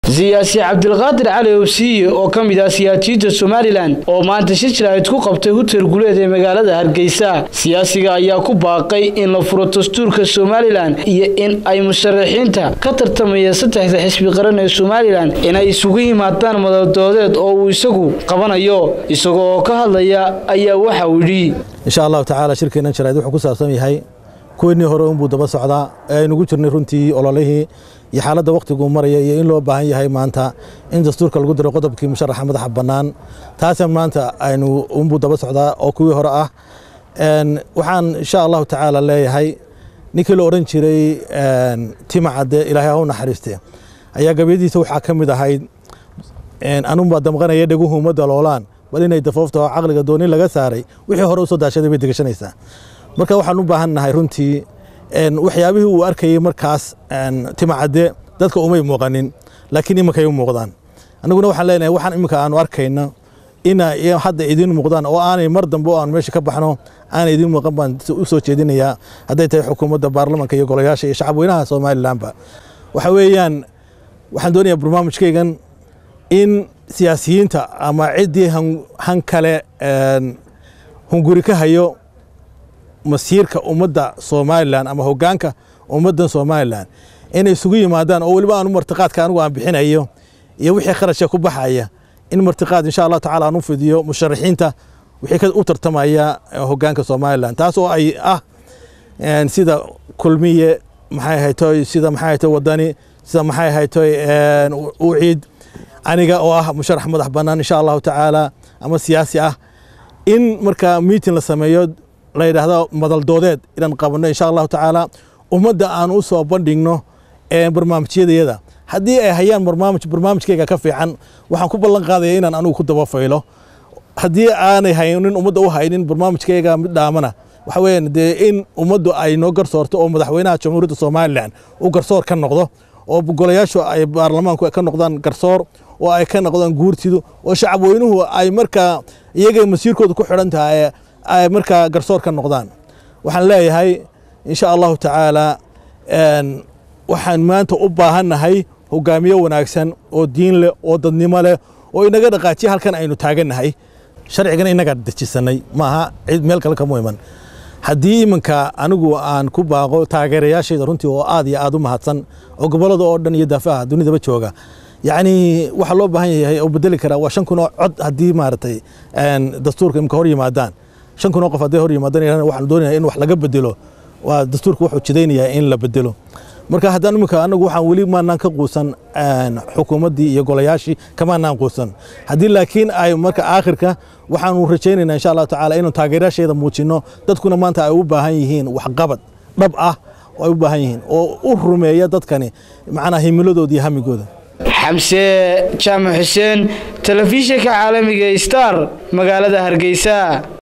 siyaasi cabdilqaadir cali owsiye oo ka mid ah siyaasiyiinta somalilan oo maanta shir jiraahid ku qabtay hutel guleed ee magaalada hargeysa siyaasiga ayaa ku baaqay in la furo dastuurka somalilan iyo in ay musharaxiinta ka tartamaya saddexda xisbi qaran ee somalilan inay isugu yimaadaan madaldoodeed oo uu isagu qabanayo isagoo oo ka hadlaya ayaa waxa uu yidhi insha allahu tacaala shirkeennan jaraa'id wuxuu ku saabsan yahay kuwennii hore unbuu daba socdaa ee aynugu jirnay runtii ololihii iyo xaaladda wakhtiguu maraya iyo in loo baahan yahay maanta in dastuurka lagu diro qodobkii musharaxa madaxa bannaan taasa maanta aynu unbuu daba socdaa oo kuwii hore ah waxaan insha allahu tacaala leeyahay ninkii la odhan jiray timacadde ilaahay ha u naxariiste ayaa gabyadiisa waxaa ka mid ahayd anunbaa damqanaya dheguhu uma daloolaan bal inay dafoofta oo caqliga dooni laga saaray wixii hore usoo daashaday bay degashanaysaa marka waxaan u baahan nahay runtii waxyaabihii uu arkayey markaas timacadde dadka umay muuqanin laakiin iminkay u muuqdaan annaguna waxaan leenahay waxaan iminka aanu arkayno ina hadda idiin muuqdaan oo aanay mar dambe oo aan meesha ka baxno aanay idiin muuqan baan u soo jeedinayaa hadday tahay xukuumadda baarlamanka iyo golayaasha iyo shacabweynaha somalilanba waxa weeyaan waxaan doonayaa barnaamijkaygan in siyaasiyiinta ama ciddii han kale hunguri ka hayo masiirka ummadda somalilan ama hogaanka ummaddan somalilan inay isugu yimaadaan oo weliba aanu martiqaadka anigu aan bixinayo iyo wixii kharashka ku baxaya in martiqaad insha allahu tacala aan u fidiyo musharaxiinta wixii u tartamaya hogaanka somalilan taas oo ay ah sida kulmiye maxay haytoy sida maxay haytoy wadani sida maxay haytoy uciid aniga oo ah musharax madax bannaan insha allahu tacaala ama siyaasi ah in markaa miiting la sameeyo la yidhaahdo madaldoodeed inaan qabanno insha allahu tacaala ummadda aan u soo bandhigno barnaamijyadayada haddii ay hayaan barnaamij barnaamijkayga ka fiican waxaan ku ballan qaadaya inaan anigu ku dabafaylo haddii aanay haynin ummadda u haynin barnaamijkayga mid dhaamana waxa weeyaan dee in ummaddu ay noo garsoorto oo madaxweynaha jamhuuriyadda somalilan uu garsoor ka noqdo oo golayaashu ay baarlamaanku ka noqdaan garsoor oo ay ka noqdaan guurtidu oo shacabweynuhu ay markaa iyaga masiirkooda ku xidhan tahay ay markaa garsoor ka noqdaan waxaan leeyahay insha allahu tacaala waxaan maanta u baahannahay hogaamiye wanaagsan oo diin leh oo dadnimo leh oo inaga dhaqaajiya halkan aynu taagannahay sharcigana inagaa dejisanay maaha cid meel kale kama iman haddii iminka anigu aan ku baaqo taageerayaashayda runtii oo aad iyo aad u mahadsan oo gobollada oo dhan iyo daafaha dunidaba jooga yacni waxaa loo baahan yahay oo bedeli karaa waa shan kun oo cod haddii maaragtay dastuurka imika hor yimaadaan shan kun oo qof hadday hor yimaadaan waxaan doonaya in wax laga bedelo waa dastuurka wuxuu jidaynayaa in la bedelo marka haddaan iminka anagu waxaan weli maanaan ka quusan xukuumaddii iyo golayaashii kamaanaan quusan haddii laakiin ay marka aakhirka waxaanu rajaynaynaa insha allahu tacaala inuu taageerayaasheeda muujinno dadkuna maanta ay u baahan yihiin waxqabad dhab ah oo ay u baahan yihiin oo u rumeeya dadkani macnaa himiladooda iyo hamigooda xamse jaamac xuseen telefishinka caalamiga star magaalada hargeysa